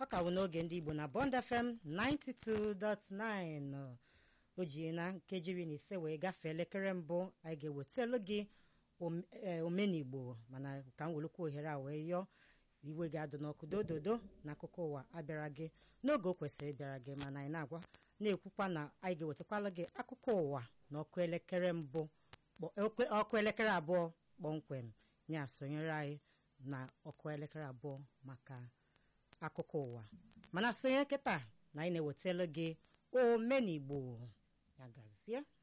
ọ ka bụ n'oge ndị igbo na bond fm 92.9 o ji na nkeji iri na ise wee gafee elekere mbụ anyị ga-ewetelu gị omenigbo mana ka m welukwa ohere a wee yọọ iwe ga-adụ n'ọkụ dododo na akụkọ ụwa abịara gị n'oge o kwesịrị ịbịara gị mana anyị na-agwa na-ekwukwa na anyị ga-ewetakwala gị akụkọ ụwa n'ọkụ elekere mbụ ọkụ elekere abụọ kpọmkwem ya sonyere anyị na ọkụ elekere abụọ maka akụkọ ụwa mana sonye nkịta na anyị na-ewetala gị omenigbo ya gazie